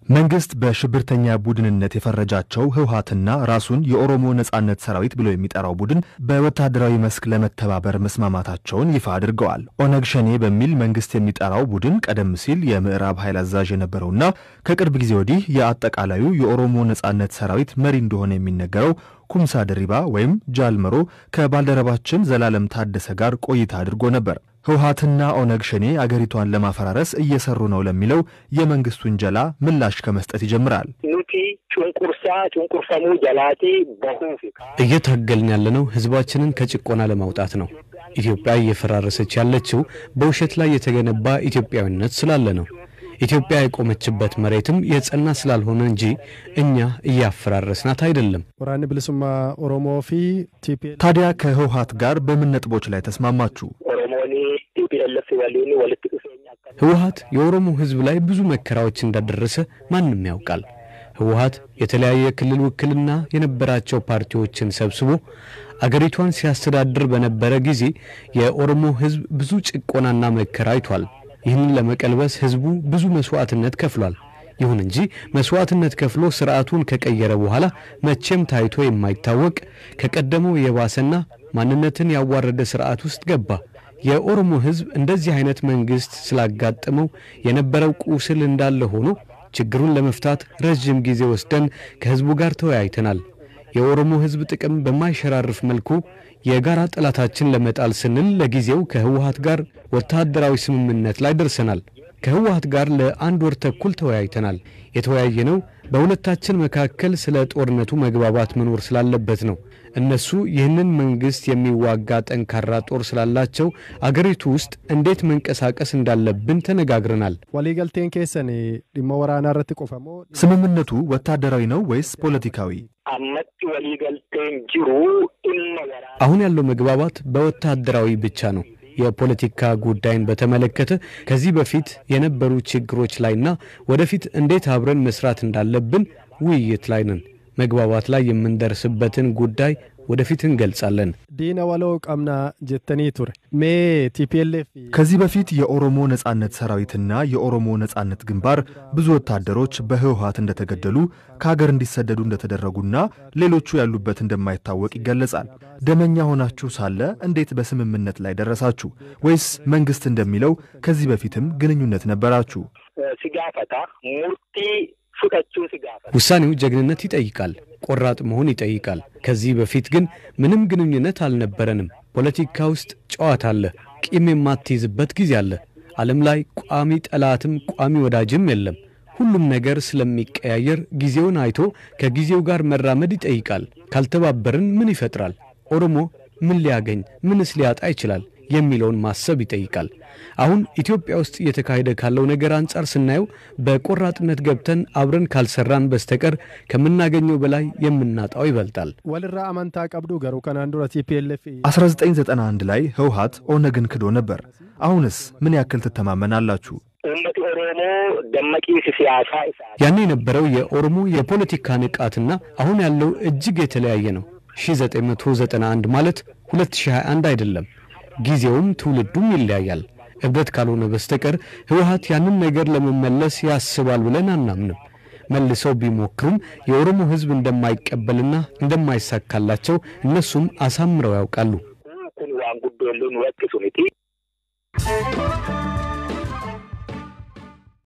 መንግስት በሽብርተኛ ቡድንነት የፈረጃቸው ህወሀትና ራሱን የኦሮሞ ነጻነት ሰራዊት ብሎ የሚጠራው ቡድን በወታደራዊ መስክ ለመተባበር መስማማታቸውን ይፋ አድርገዋል። ኦነግ ሸኔ በሚል መንግስት የሚጠራው ቡድን ቀደም ሲል የምዕራብ ኃይል አዛዥ የነበረውና ከቅርብ ጊዜ ወዲህ የአጠቃላዩ የኦሮሞ ነጻነት ሰራዊት መሪ እንደሆነ የሚነገረው ኩምሳ ድሪባ ወይም ጃልመሮ ከባልደረባችን ዘላለም ታደሰ ጋር ቆይታ አድርጎ ነበር። ህወሀትና ኦነግ ሸኔ አገሪቷን ለማፈራረስ እየሰሩ ነው ለሚለው የመንግስት ውንጀላ ምላሽ ከመስጠት ይጀምራል። ኑቲ ጩንቁርሳ ጩንቁርሰሙ ጀላቲ በሁፍ እየታገልን ያለነው ህዝባችንን ከጭቆና ለማውጣት ነው። ኢትዮጵያ እየፈራረሰች ያለችው በውሸት ላይ የተገነባ ኢትዮጵያዊነት ስላለ ነው። ኢትዮጵያ የቆመችበት መሬትም የጸና ስላልሆነ እንጂ እኛ እያፈራረስናት አይደለም። ወራን ብልሱማ ኦሮሞ ፊ ቲፒኤል ታዲያ ከህወሀት ጋር በምን ነጥቦች ላይ ተስማማችሁ? ኦሮሞኒ ቲፒኤልኤፍ ወሊኒ ወልት ዱፌኛ ህወሀት የኦሮሞ ህዝብ ላይ ብዙ መከራዎች እንዳደረሰ ማንም ያውቃል። ህወሀት የተለያየ ክልል ውክልና የነበራቸው ፓርቲዎችን ሰብስቦ አገሪቷን ሲያስተዳድር በነበረ ጊዜ የኦሮሞ ህዝብ ብዙ ጭቆናና መከራ አይቷል። ይህንን ለመቀልበስ ህዝቡ ብዙ መስዋዕትነት ከፍሏል። ይሁን እንጂ መስዋዕትነት ከፍሎ ስርዓቱን ከቀየረ በኋላ መቼም ታይቶ የማይታወቅ ከቀደመው የባሰና ማንነትን ያዋረደ ስርዓት ውስጥ ገባ። የኦሮሞ ህዝብ እንደዚህ አይነት መንግስት ስላጋጠመው የነበረው ቁስል እንዳለ ሆኖ ችግሩን ለመፍታት ረዥም ጊዜ ወስደን ከህዝቡ ጋር ተወያይተናል። የኦሮሞ ህዝብ ጥቅም በማይሸራርፍ መልኩ የጋራ ጠላታችን ለመጣል ስንል ለጊዜው ከህወሀት ጋር ወታደራዊ ስምምነት ላይ ደርሰናል። ከህወሀት ጋር ለአንድ ወር ተኩል ተወያይተናል። የተወያየነው በሁለታችን መካከል ስለ ጦርነቱ መግባባት መኖር ስላለበት ነው። እነሱ ይህንን መንግስት የሚዋጋ ጠንካራ ጦር ስላላቸው አገሪቱ ውስጥ እንዴት መንቀሳቀስ እንዳለብን ተነጋግረናል። ወሊገልቴን ኬሰን ዲማ ወራና ረት ቆፈሞ ስምምነቱ ወታደራዊ ነው ወይስ ፖለቲካዊ? አመት ወሊገልቴን ጅሩ ኢመ ወራ አሁን ያለው መግባባት በወታደራዊ ብቻ ነው። የፖለቲካ ጉዳይን በተመለከተ ከዚህ በፊት የነበሩ ችግሮች ላይና ወደፊት እንዴት አብረን መስራት እንዳለብን ውይይት ላይ ነን። መግባባት ላይ የምንደርስበትን ጉዳይ ወደፊት እንገልጻለን። ዲነ ወሎ ቀምና ጀተኒ ቱረ ሜ ቲፒኤልኤፍ ከዚህ በፊት የኦሮሞ ነጻነት ሰራዊትና የኦሮሞ ነጻነት ግንባር ብዙ ወታደሮች በህወሀት እንደተገደሉ ከሀገር እንዲሰደዱ እንደተደረጉና ሌሎቹ ያሉበት እንደማይታወቅ ይገለጻል። ደመኛ ሆናችሁ ሳለ እንዴት በስምምነት ላይ ደረሳችሁ? ወይስ መንግስት እንደሚለው ከዚህ በፊትም ግንኙነት ነበራችሁ? ሲጋፈታ ሙርቲ ፉቀቹ ሲጋፈታ ውሳኔው ጀግንነት ይጠይቃል፣ ቆራጥ መሆን ይጠይቃል። ከዚህ በፊት ግን ምንም ግንኙነት አልነበረንም። ፖለቲካ ውስጥ ጨዋታ አለ፣ ቂም የማትይዝበት ጊዜ አለ። ዓለም ላይ ቋሚ ጠላትም ቋሚ ወዳጅም የለም። ሁሉም ነገር ስለሚቀያየር ጊዜውን አይቶ ከጊዜው ጋር መራመድ ይጠይቃል። ካልተባበርን ምን ይፈጥራል? ኦሮሞ ምን ሊያገኝ ምንስ ሊያጣ ይችላል የሚለውን ማሰብ ይጠይቃል። አሁን ኢትዮጵያ ውስጥ እየተካሄደ ካለው ነገር አንጻር ስናየው በቆራጥነት ገብተን አብረን ካልሰራን በስተቀር ከምናገኘው በላይ የምናጣው ይበልጣል። ወልራ አመንታ ቀብዱ ገሩ ከናን ዱረ ቲፒኤልኤፍ 1991 ላይ ህወሀት ኦነግን ክዶ ነበር። አሁንስ ምን ያክል ትተማመናላችሁ? ኡመቲ ኦሮሞ ደመቂስ ሲያሳ ኢሳ ያኔ የነበረው የኦሮሞ የፖለቲካ ንቃትና አሁን ያለው እጅግ የተለያየ ነው። 1991 ማለት 2021 አይደለም። ጊዜውም ትውልዱም ይለያያል። እብደት ካልሆነ በስተቀር ህወሀት ያንን ነገር ለመመለስ ያስባል ብለን አናምንም። መልሰው ቢሞክሩም የኦሮሞ ህዝብ እንደማይቀበልና እንደማይሳካላቸው እነሱም አሳምረው ያውቃሉ። kun waan guddoollee nu rakkisu miti